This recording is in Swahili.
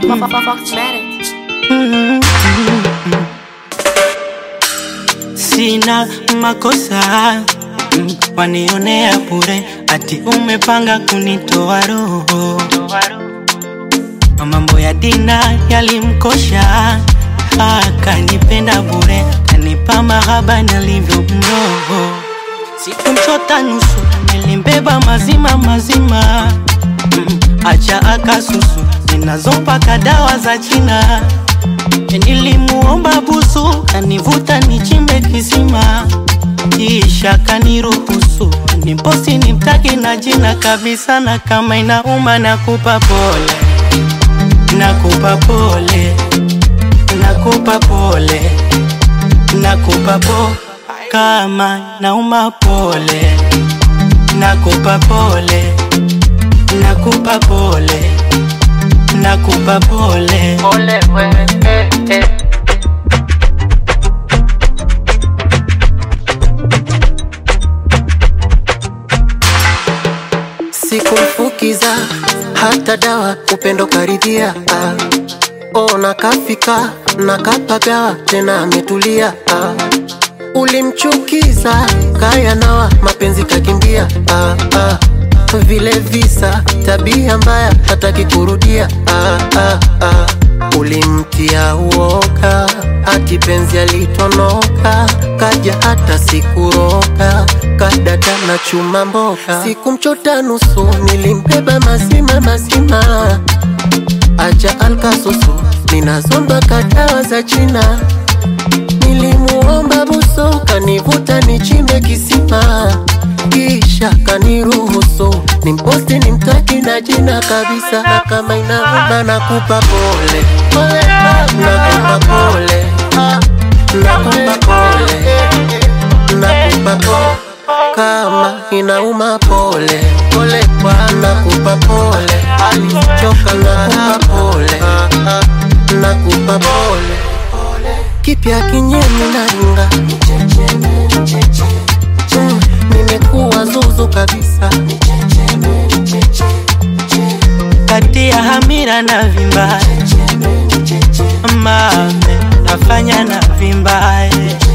Fox better. Sina makosa mm, wanionea bure, ati umepanga kunitoa roho. Mambo ya dina yalimkosha, akanipenda bure, kanipa mahaba nalivyo mroho. Sikumchota nusu, nilimbeba mazima mazima, mm, acha akasusu, zinazopaka dawa za China. Nilimuomba busu, kanivuta nichimbe kisima, kisha kaniruhusu niposi nimtaki na jina kabisa, na kama inauma nakupa pole, nakupa pole, nakupa pole, nakupa po kama nauma pole, nakupa pole, nakupa pole, nakupa pole. Ole we, eh, eh. sikumfukiza hata dawa upendo karidhia ah. oh, nakafika nakapagawa tena ametulia ah. ulimchukiza kaya nawa mapenzi kakimbia ah, ah. vile visa tabia mbaya hataki kurudia ah, ah, ah. ulimtia uoga hati penzi alitonoka kaja hata sikuroga kadada na chuma mboga sikumchota nusu nilimbeba mazima mazima acha alkasusu ninazomba kadawa za china nilimuomba buso kanivuta nichimbe kisima kisha kaniruhusu nimposti nimtaki na jina kabisa na kama inauma nakupa pole nakupa pole nakupa pole nakupa pole kama inauma pole pole nakupa pole alichoka nakupa pole nakupa pole kipya kinyemi naringa Mm, nimekuwa zuzu kabisa kati ya hamira na vimbaye mame nafanya na vimbaye